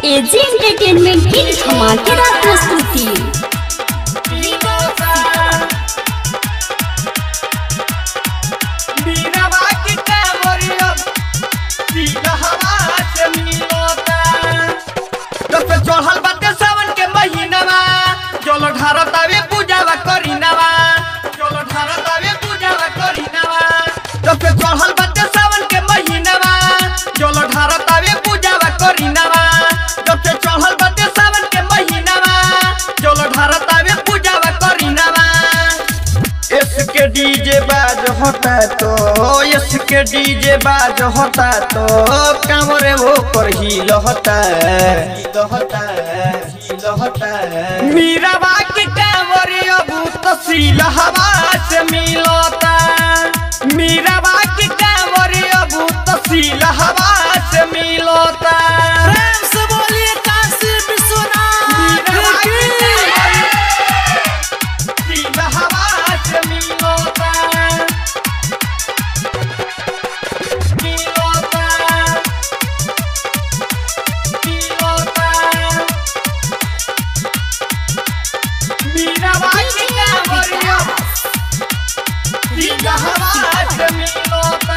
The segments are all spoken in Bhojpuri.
एजी एंटरटेनमेंट की धमाकेदार प्रस्तुति चढ़ल बाटे सावन के महीनावा चलो ढारत आवे पूजावा करीनावा चलो ढारत आवे पूजावा करीनावा जब से चढ़ल बाटे सावन के महीनावा चलो ढारत आवे पूजावा करीनावा जब से चढ़ल बाटे सावन के महीनावा चलो ढारत आवे पूजावा करीनावा इसके डीजे बाज होता तो इसके डीजे बाज होता तो कमरे वो पर ही लहता लहता लहता मीरा बाकी कमरे अब तसील हवा से मिलता मीरा बाकी कमरे अब तसील हवा से मिलता प्रेम से बोलिए काशी विश्वनाथ मीरा बाकी की कमरे तसील हवा से मिलता मिलता मिलता मीरा बाकी कमरे तसील हवा से मिलता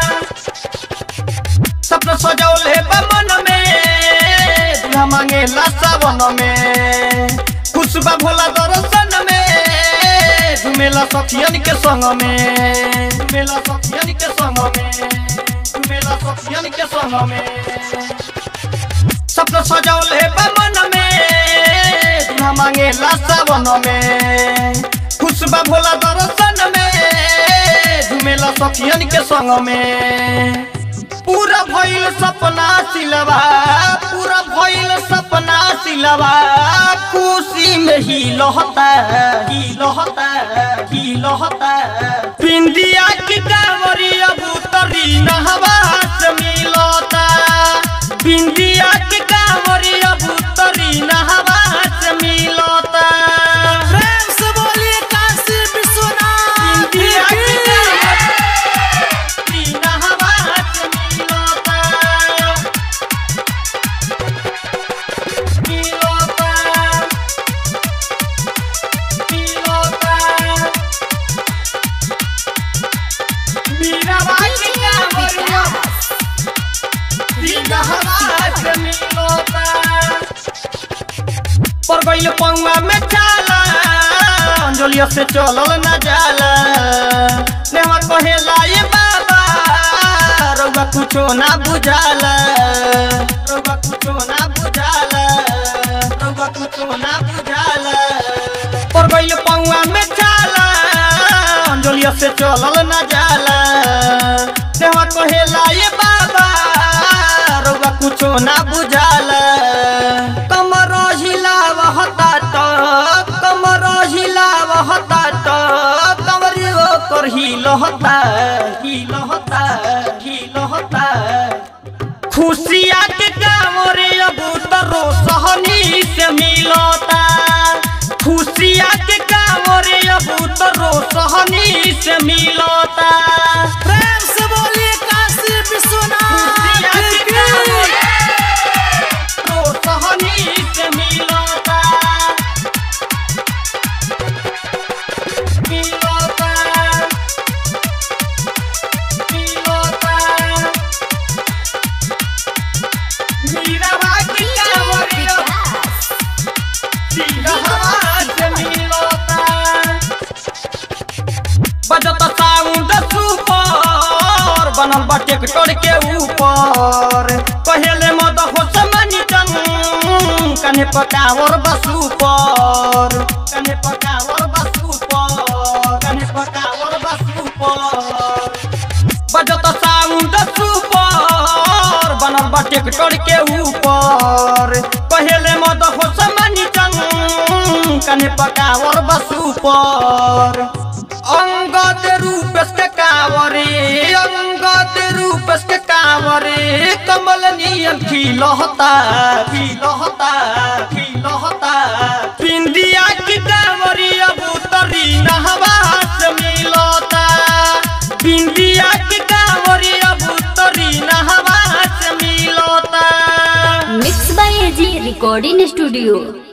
सपना सजौले बा मन में दुल्हा मांगेला सावन में खुशबा भोला दर्शन में झुमेला सखियन के संग में झुमेला सखियन के संग में झुमेला सखियन के संग में सपना सजौले बा मन में दुल्हा मांगेला सावन में खुशबा भोला दर्शन में झुमेला सखियन के संग में पूरा भइल सपना सिलवा पूरा भइल सपना सिलवा खुशी में ही लहता ही लहता ही लहता पिंदिया की कांवरी अब उतरी नहवा से मिलता पिंदिया की कांवरी अब उतरी नहवा से मिलता प्रेम से बोलिए काशी विश्वनाथ पिंदिया की की कांवरी नहवा से मिलता मिलता मिलता मीरा बाकी कांवरिया मीरा हवास मिलता पर गइल पौवा में चाला अंजलिया से चलल न जाला नेवा कहेला ये बाबा रउआ कुछो ना बुझाला रउआ कुछो ना बुझाला रउआ कुछो ना बुझाला पर गइल पौवा में चाला अंजलिया से चलल न जाला नेवा कहेला ये बाबा रउआ कुछो ना बुझाला कमर हिलावता तो कमर हिलावता तो कमरियो कर हिलहता हिलहता हिलहता खुशिया के कामरे अब तरो सहनी से मिलता खुशिया के कामरे अब तरो सहनी से मिलता प्रेम से बोलिए काशी विश्वनाथ खुशिया के की कामरे तो सहनी से मिलता मिलता मिलता मीरा बाकी कांवरिया सीधा हवा से मिलता बजत साउंड सुपर बनल बा ट्रैक्टर के ऊपर पहले मद हो समनी जन कने पकावर बसु पर कने पकावर बसु पर कने पकावर बसु पर बजत साउंड सुपर बनल बा ट्रैक्टर के ऊपर पहले मद हो समनी जन कने पकावर बसु पर अंगद रूप के कावरे अंगद रूप के कावरे कमल नियन खिलहता खिलहता खिलहता पिंदिया की कावरी अब उतरी नहवा से मिलता पिंदिया की कावरी अब उतरी नहवा से मिलता mix by AG recording studio